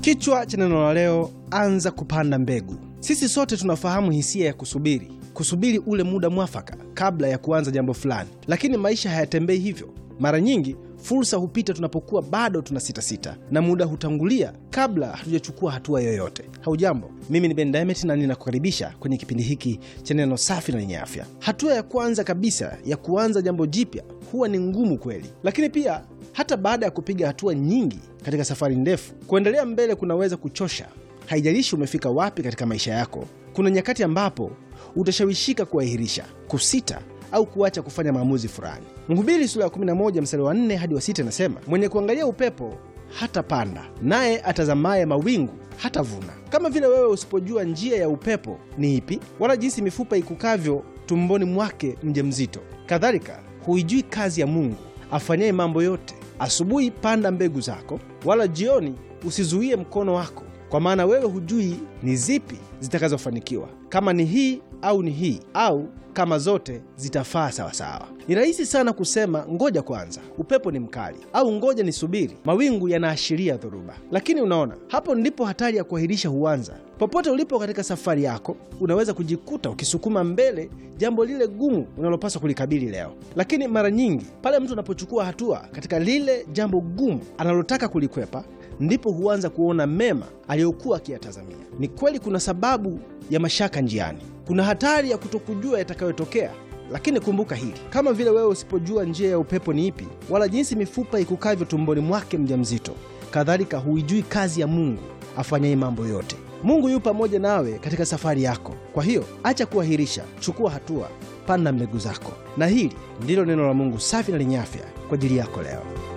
Kichwa cha neno la leo, anza kupanda mbegu. Sisi sote tunafahamu hisia ya kusubiri, kusubiri ule muda mwafaka kabla ya kuanza jambo fulani, lakini maisha hayatembei hivyo. Mara nyingi fursa hupita tunapokuwa bado tuna sitasita na muda hutangulia kabla hatujachukua hatua yoyote. Haujambo, mimi ni Ben Diamond na ninakukaribisha kwenye kipindi hiki cha neno safi na lenye afya. Hatua ya kwanza kabisa ya kuanza jambo jipya huwa ni ngumu kweli, lakini pia hata baada ya kupiga hatua nyingi katika safari ndefu, kuendelea mbele kunaweza kuchosha. Haijalishi umefika wapi katika maisha yako, kuna nyakati ambapo utashawishika kuahirisha, kusita au kuacha kufanya maamuzi fulani. Mhubiri sura ya 11 mstari wa 4 hadi wa 6 inasema, mwenye kuangalia upepo hatapanda, naye atazamaye mawingu hatavuna. Kama vile wewe usipojua njia ya upepo ni ipi, wala jinsi mifupa ikukavyo tumboni mwake mjamzito, kadhalika huijui kazi ya Mungu afanyaye mambo yote. Asubuhi panda mbegu zako, wala jioni usizuie mkono wako, kwa maana wewe hujui ni zipi zitakazofanikiwa, kama ni hii au ni hii, au kama zote zitafaa sawasawa. Ni rahisi sana kusema ngoja kwanza, upepo ni mkali, au ngoja nisubiri, mawingu yanaashiria dhoruba. Lakini unaona, hapo ndipo hatari ya kuahirisha huanza. Popote ulipo katika safari yako, unaweza kujikuta ukisukuma mbele jambo lile gumu unalopaswa kulikabili leo. Lakini mara nyingi pale mtu anapochukua hatua katika lile jambo gumu analotaka kulikwepa, ndipo huanza kuona mema aliyokuwa akiyatazamia. Ni kweli kuna sababu ya mashaka njiani, kuna hatari ya kutokujua yatakayotokea. Lakini kumbuka hili, kama vile wewe usipojua njia ya upepo ni ipi, wala jinsi mifupa ikukavyo tumboni mwake mjamzito, kadhalika huijui kazi ya Mungu afanyaye mambo yote. Mungu yu pamoja nawe katika safari yako. Kwa hiyo acha kuahirisha, chukua hatua, panda mbegu zako. Na hili ndilo neno la Mungu safi na lenye afya kwa ajili yako leo.